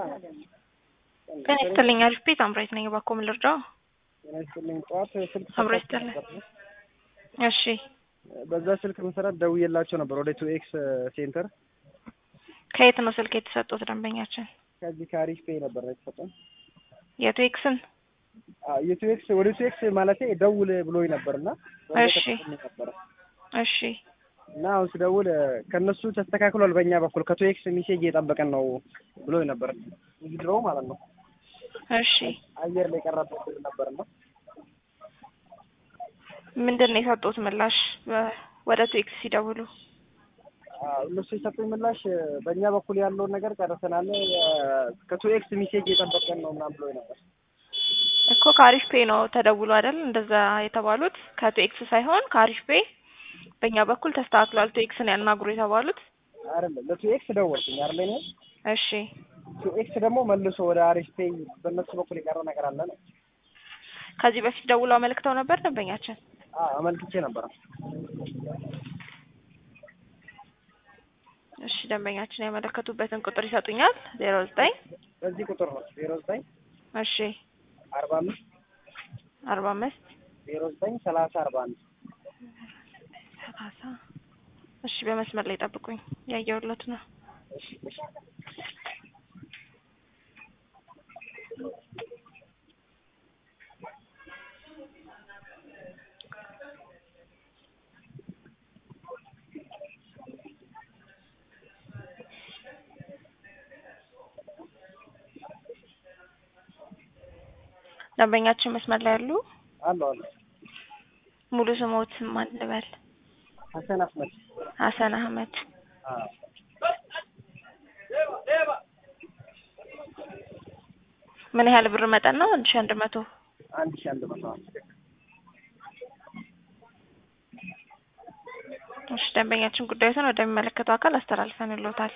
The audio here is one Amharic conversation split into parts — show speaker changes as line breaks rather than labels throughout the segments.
ጤና ይስጥልኝ አሪፍ ቤት አምራይት ነኝ። እባክዎ ምን ልርዳው?
ጤና ይስጥልኝ። ጠዋት ስልክ
አምሮ
ሰጥታችሁ
ይስጥልኝ።
ነበር።
እሺ
በዛ ስልክ መሰረት ደውዬላቸው ነበር ወደ ቱ ኤክስ ሴንተር
ከየት ነው ስልክ የተሰጡት ደንበኛችን?
ከዚህ ከአሪፍ ፔይ ነበር የተሰጠን።
የቱ ኤክስን?
አዎ፣ የቱ ኤክስ ወደ ቱ ኤክስ ማለቴ ደውል ብሎኝ ነበር እና
እሺ።
ነበረ
እሺ
እና አሁን ስደውል ከእነሱ ተስተካክሏል በእኛ በኩል ከቱ ኤክስ ሚሴጅ እየጠበቀን ነው ብሎኝ ነበር። ድሮ ማለት ነው
እሺ
አየር ላይ ቀረበት ነበር እና
ምንድን ነው የሰጡት ምላሽ በ- ወደ ቱ ኤክስ ሲደውሉ?
አዎ፣ እነሱ የሰጡኝ ምላሽ በእኛ በኩል ያለውን ነገር ጨርሰናል፣ ከቱ ኤክስ ሚሴጅ እየጠበቀን ነው ምናምን ብሎኝ ነበር።
እኮ ከአሪፍ ፔ ነው ተደውሎ አይደል እንደዛ የተባሉት ከቱ ኤክስ ሳይሆን ከአሪፍ ፔ በእኛ በኩል ተስተካክሏል ቱ ኤክስን ያናግሩ የተባሉት።
አይደለም ለቱ ኤክስ ደወልኩኝ አይደለ እኔ
እሺ
ቱ ኤክስ ደግሞ መልሶ ወደ አሪፍ ፔይ በእነሱ በኩል የቀረ ነገር አለ ነው።
ከዚህ በፊት ደውለው አመልክተው ነበር ደንበኛችን?
አዎ አመልክቼ ነበረ።
እሺ ደንበኛችን ያመለከቱበትን ቁጥር ይሰጡኛል? ዜሮ ዘጠኝ
በዚህ ቁጥር ነው ዜሮ ዘጠኝ
እሺ
አርባ አምስት
አርባ አምስት
ዜሮ ዘጠኝ ሰላሳ አርባ አንድ
ሰላሳ እሺ በመስመር ላይ ጠብቁኝ ያየሁለት ነው።
እሺ እሺ
ደንበኛችን መስመር ላይ ያሉ
አለሁ አለሁ
ሙሉ ስሞት ማን ልበል?
ሀሰን አህመድ
ሀሰን አህመድ
አዎ
ምን ያህል ብር መጠን ነው? አንድ ሺ አንድ መቶ
አንድ ሺህ አንድ መቶ አምስት
እሺ ደንበኛችን ጉዳዩን ወደሚመለከተው አካል አስተላልፈንሎታል።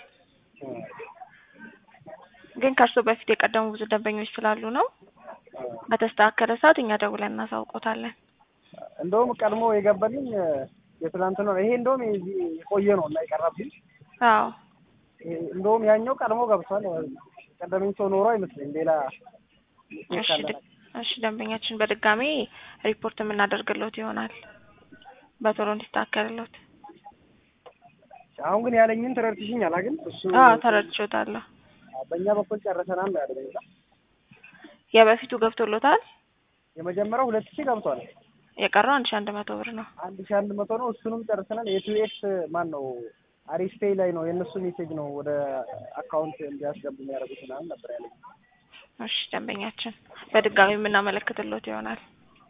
ግን ከእርስዎ በፊት የቀደሙ ብዙ ደንበኞች ስላሉ ነው በተስተካከለ ሰዓት እኛ ደውለን እናሳውቆታለን።
እንደውም ቀድሞ የገባልኝ የትናንት ነው። ይሄ እንደውም የዚህ የቆየ ነው እና የቀረብኝ
አዎ
ይሄ እንደውም ያኛው ቀድሞ ገብቷል። ቀደመኝ ሰው ኖሮ አይመስለኝ ሌላ
እሺ ድ- እሺ ደንበኛችን በድጋሚ ሪፖርት የምናደርግሎት ይሆናል በቶሎ እንዲስተካከልሎት።
አሁን ግን ያለኝን ተረድትሽኛል ግን እሱ
አዎ ተረድቼዎታለሁ።
በእኛ በኩል ጨርሰናል ነው ያለኝ። እና
የበፊቱ ገብቶሎታል።
የመጀመሪያው ሁለት ሺህ ገብቷል።
የቀረው አንድ ሺ አንድ መቶ ብር ነው።
አንድ ሺህ አንድ መቶ ነው። እሱንም ጨርሰናል። የቱ ኤክስ ማን ነው አሪፍ ፔይ ላይ ነው የእነሱ ሜሴጅ ነው ወደ አካውንት እንዲያስገቡ የሚያደርጉት ምናምን ነበር ያለኝ።
እሺ ደንበኛችን በድጋሚ የምናመለክትሎት ይሆናል።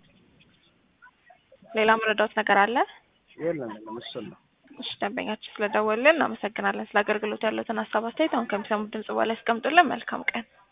ሌላ መረዳት ነገር አለ?
የለም የለም እሱን ነው።
እሺ ደንበኛችን ስለደወልን እናመሰግናለን። ስለ አገልግሎት ያሉትን ሀሳብ አስተያየት አሁን ከሚሰሙት ድምጽ በኋላ ያስቀምጡልን። መልካም ቀን።